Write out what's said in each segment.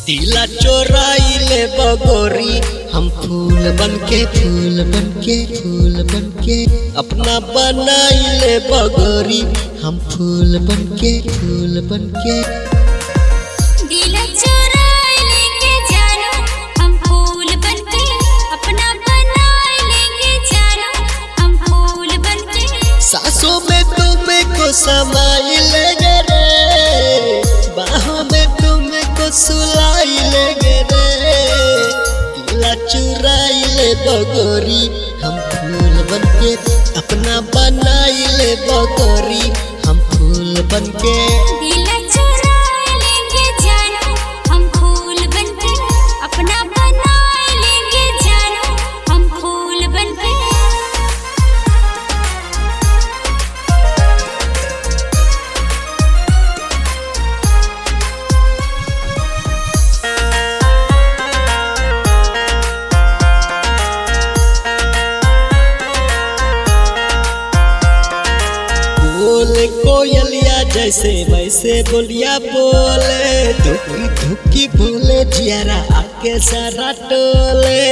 दिला चोराइले बगोरी हम फूल बनके फूल बनके फूल बनके अपना बनाइले बगोरी हम फूल बनके फूल बनके दिल चुराए लेके जानो हम फूल बनके अपना बनाए लेके जानो हम फूल बनके सासों में तुमको समाइले रे बाहों में तुमको सुलाइले रे दिला चुराइले बगोरी हम फूल बनके अपना बनाइले बगोरी हम फूल बनके दिल चुराए लेके जानो हम फूल बनके अपना बनाए लेके जानो हम फूल बनके बोले कोयलिया जैसे वैसे बोलिया बोले धुकी धुकी बोले जियारा आके सारा टोले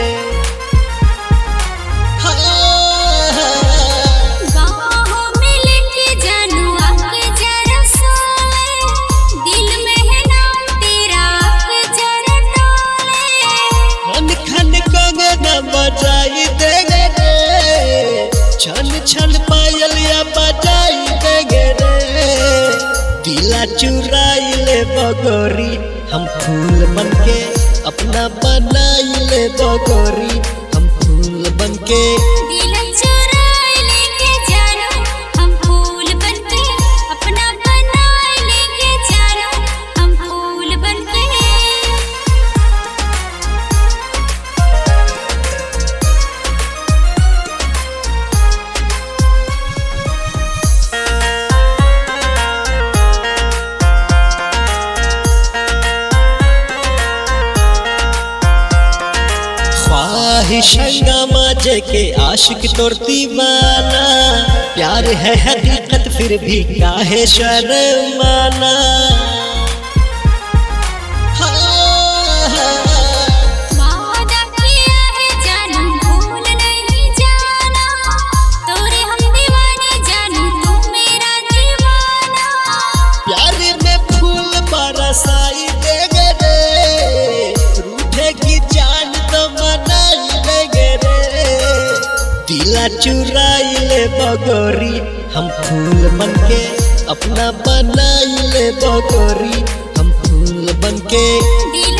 हाँ, बाहों में लेके जानू आके जरा सोए दिल में है नाम तेरा आके जरा डोले खन खन कंगना बजाई देंगे रे छन छन पायलिया बजाई देंगे रे दिला चुराई ले बगोरी हम फूल बनके अपना बनाई ले बगोरी हम फूल बनके दिल चुराए लेके जानो हम फूल बनके अपना बनाए लेके जानो हम फूल बनके ख्वाहिश हंगामा के आशिक तोर दीवाना प्यार है हकीकत फिर भी काहे शर्माना हाँ, वादा किया है जानू भूल नहीं जाना तोरे हम दीवाने जानू तू मेरा दीवाना प्यार में फूल बरसाई देंगे रे रूठे की जान तो मनाई देंगे रे दिला चुराई ले बगोरी हम फूल बनके अपना बनाई ले बगोरी हम फूल बनके दिल